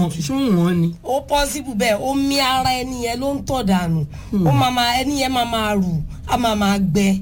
wọn ṣó wọn ni. ó pọ́sibù bẹ́ẹ̀ omi ara ẹni yẹn ló ń tọ̀ dànù ó máa máa ẹni yẹn máa máa rù á máa máa gbẹ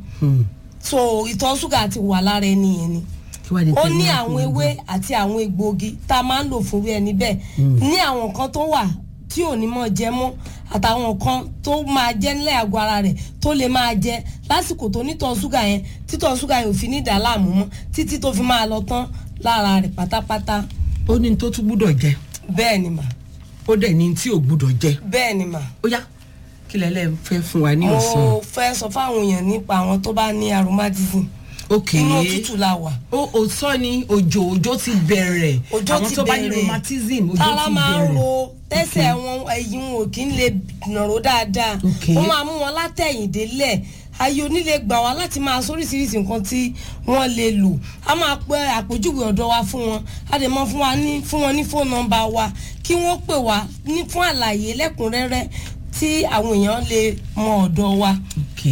so ìtọ̀ ṣúgà ti wà lára ẹni yẹn ni kí wàá di ó pé ní wọ́n àwọn fi ewé àti àwọn egbòogi tá a máa ń lò fún irú ẹni bẹ́ẹ̀ ní àwọn nǹkan tó wà tí ò ní mọ̀ jẹ mọ́ àtàwọn nǹkan tó máa jẹ nílẹ̀ àgọ́ ara rẹ̀ tó lè máa jẹ lásìkò tó nítọ̀ ṣúgà yẹn títọ̀ ṣúgà yẹn ò fi ní dà láàmú mọ́ títí tó fi máa lọ tán lára rẹ̀ pátápátá ó ní tó tún gbúdọ̀ jẹ bẹ́ẹ̀ ni mà ó dẹ̀ ní tí ò gbúdọ̀ jẹ bẹ́ẹ̀ ni mà ó yá kí lẹ́lẹ́ fẹ́ fún wa ní mo ọ̀sán. fẹ́ sọ fáwọn èèyàn nípa àwọn tó bá ní aromatism ok inú òtútù la wà ó ó sọ ni òjò òjò ti bẹ̀rẹ̀ òjò àwọn ti tó bá ní bẹ̀rẹ̀ rheumatism òjò tára ti máa ń bẹ̀rẹ̀ ro tẹ́sẹ̀ wọn ẹ̀yìn wọn ò kí ń lè nàró dáadáa Ok. wọ́n máa mú wọn látẹ̀yìndélẹ̀ ayé onílé gbà wá láti máa sóríṣiríṣi nǹkan tí wọ́n lè lò a máa pẹ́ àpèjúwe ọ̀dọ̀ wa fún wọn a dẹ̀ mọ́ fún wa ní fún wọn ní fóònù nọ́mbà wa kí wọ́n pè wá ní fún àlàyé lẹ́kùnrẹ́rẹ́ tí àwọn èèyàn lè mọ ọ̀dọ̀ wa. ok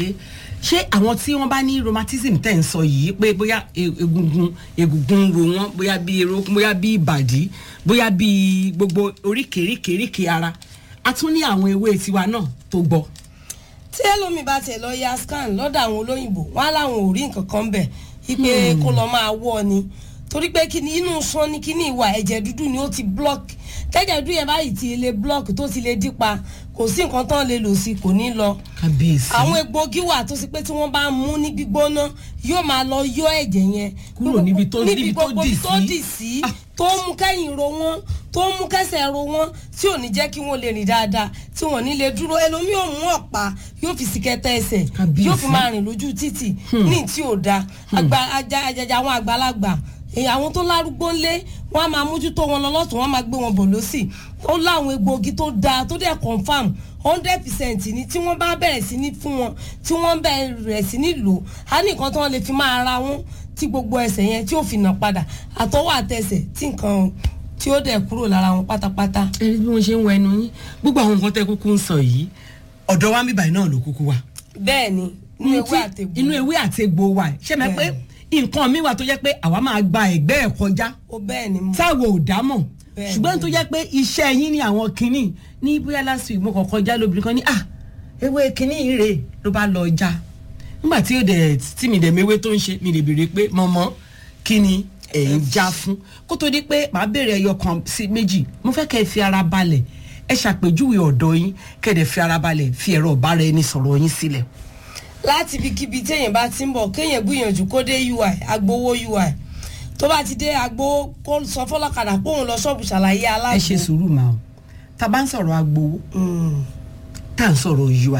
ṣé àwọn tí wọ́n bá ní rheumatism tẹ̀ ń sọ yìí pé bóyá e- egungun egungun ń ro wọ́n bóyá bí erókùn bóyá bí ìbàdí bóyá bí gbogbo oríkèéríkèéríkèé ara a tún ní àwọn ewé tiwa náà tó gbọ́. tí ẹlòmíì bá tẹ̀ lọ ya scan lọ́dọ̀ àwọn olóyìnbó wọn á láwọn ò rí nǹkan kan bẹ̀ ipe kó lọ máa wọ́ ni torí pé kíni inú sán ni kíni ìwà ẹ̀jẹ̀ dúdú ni ó ti block tẹ́jẹ̀ dúdú yẹn báyìí ti lè block tó ti lè dípa kò sí nǹkan tán lè lò sí kò ní lọ kábíyèsí àwọn egbòogi wà tó sì pé tí wọ́n bá mú ní gbígbóná yóò máa lọ yọ ẹ̀jẹ̀ yẹn Kúrò níbi tó- níbi tó gbogbo dì ibi tó sí. dì sí tó mú kẹ́yìn ro wọ́n tó mú kẹ́sẹ̀ ro wọ́n tí ò ní jẹ́ kí wọ́n lè rìn dáadáa tí wọ́n ní lè dúró ẹlòmíì ò mú ọ̀pá yóò fi sí kẹtẹ ẹsẹ̀ Kábíyèsí. yóò fi máa rìn lójú títì ní tí ò da àgbà ajá ajaja àwọn àgbàlagbà èyí àwọn tó lárúgbó ńlé wọn á máa mójútó wọn lọ lọ́tún wọn á máa gbé wọn bọ̀ lọ́sì ó láwọn egbòogi tó dáa tó dẹ̀ confam hundred percent ni tí wọ́n bá bẹ̀rẹ̀ sí ní fún wọn tí wọ́n bẹ̀rẹ̀ sí ní lò á ní nǹkan tí wọ́n lè fi máa ra wọn tí gbogbo ẹsẹ̀ yẹn tí ó fi nà padà àtọwọ́ àtẹsẹ̀ tí nǹkan tí ó dẹ̀ kúrò lára wọn pátápátá. ẹni bí wọ́n ṣe ń wọ ẹnu yín gbogbo àwọn nǹkan tẹ́ kúkú ń sọ yìí ọ̀dọ̀ wa ń bíbáyìí náà ló kúkú wa. bẹ́ẹ̀ ni inú ewé àtẹ̀gbò inú ewé àtegbò wa ẹ̀. ṣé mẹ́ pé nǹkan mi wà tó jẹ́ pé àwa máa gba ẹ̀gbẹ́ ẹ̀ kọjá ó bẹ́ẹ̀ ni mo táwo ò dámọ̀ Bẹ́ẹ̀ ṣùgbọ́n tó jẹ́ pé iṣẹ́ yín ní àwọn kinní ní bóyá last week mo kàn kọjá lóbìnrin kan ní à ewé kinní yìí rèé ló bá lọ já nígbà tí ó dẹ̀ tí mi dẹ̀ mewé tó ń ṣe mi lè béèrè pé mọ̀mọ́ kí ni ẹ̀ ń já fún kó tó di pé màá béèrè ẹyọ kan sí méjì mo fẹ́ kẹ́ ẹ fi ara balẹ̀ ẹ ṣàpèjúwe ọ̀dọ̀ yín kẹ́ ẹ dẹ̀ fi ara balẹ̀ fi ẹ̀rọ ọ̀bára ẹni sọ̀rọ̀ yín sílẹ̀ láti ibikíbi téèyàn bá ti ń bọ̀ kéèyàn gbìyànjú kó dé ui agbowó ui tó bá ti dé agbowó kó sọ fọlọ́kadà pé òun lọ ṣọ́ọ̀bù ṣàlàyé aláàbò. ẹ ṣe sùúrù màá o tá a bá ń sọ̀rọ̀ agbowó Mm. tá à ń sọ̀rọ̀ ui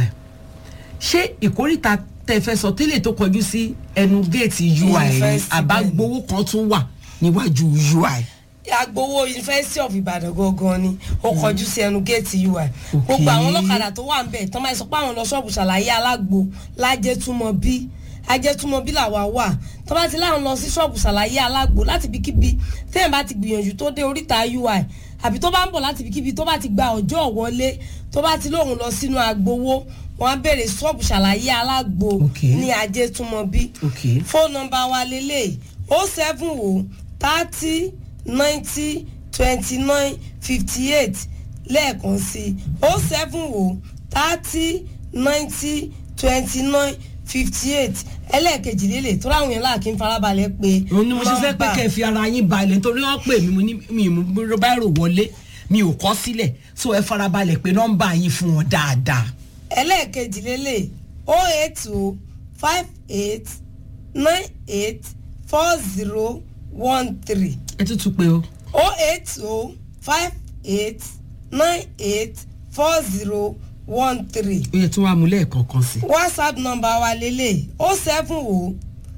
ṣé ìkórìtà tẹ fẹ́ sọ tẹ́lẹ̀ tó kọjú sí ẹnu géètì ui ni Yunifásitì àbágbowó kan tún wà níwájú ui agbowó university of ibadan gangan ni ó kọjú sí ẹnu géètì ui gbogbo àwọn ọlọ́kadà tó wà ń bẹ̀ tán máa sọ pé àwọn lọ ṣọ́ọ̀bù ṣàlàyé alágbo lájẹtúmọ̀ bí ajẹtúmọ̀ bí làwa wà tó bá ti láwọn lọ sí ṣọ́ọ̀bù ṣàlàyé alágbo láti ibikíbi téèyàn bá ti gbìyànjú tó dé oríta ui àbí tó bá ń bọ̀ láti ibikíbi tó bá ti gba ọjọ́ wọlé tó bá ti lóun lọ sínú agbowó wọn á bèrè ṣọ́ọ̀bù ṣàlàyé alágbo Ok. ní ajẹtúmọ̀ bí ok fóònù nọmba wa lélẹ̀ o seven o thirty ninety twenty nine fifty eight lẹ́ẹ̀kan sí o seven o thirty ninety twenty nine fifty eight ẹlẹ́ẹ̀kejì lélẹ̀ tó ráwọn yẹn láàkí ń farabalẹ̀ pé òun ni mo ṣe fẹ́ pé kẹ́ ẹ fi ara yín balẹ̀ nítorí wọ́n pè mí mo ní mi ì mú báírò wọlé mi ò kọ́ sílẹ̀ so ẹ farabalẹ̀ pé nọ́mbà yín fún wọn dáadáa ẹlẹ́ẹ̀kejì lélẹ̀ o eight o five eight nine eight four zero one three. ẹ tún tún pé o o eight o five eight nine eight four zero one three ó yẹ tí wọ́n á mú lẹ́ẹ̀kọ̀ọ̀kan sí whatsapp number wa lélẹ̀ o seven o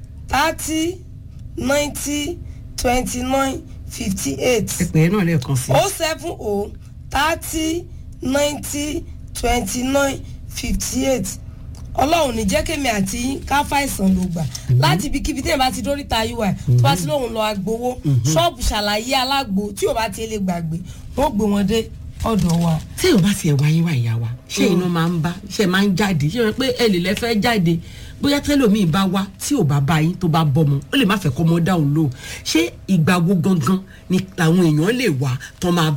thirty ninety twenty nine fifty eight ẹ pè é náà lẹ́ẹ̀kan sí o seven o thirty ninety twenty nine fifty eight ọlọ́run ní jẹ́ kémi àti yín ká fàìsàn ló gbà láti ibikíbi tí èèyàn bá ti dóríta ui tó bá ti lóun lọ agbowó ṣọ́ọ̀bù ṣàlàyé alágbo tí ò bá ti lè gbàgbé wọ́n gbé wọn dé ọ̀dọ̀ wa. tí ò bá tiẹ̀ wáyé wá ìyá wa ṣé iná máa ń bá ṣe máa ń jáde ṣé wọ́n pé ẹ lè lẹ́fẹ́ jáde bóyá tẹ́lòmíì bá wá tí ò bá bá yín tó bá bọ́mọ ó lè má fẹ́ kọ́ ọmọ dáhùn lóhùn ṣé ìgbà wo gangan ni làwọn èèyàn lè wá tán máa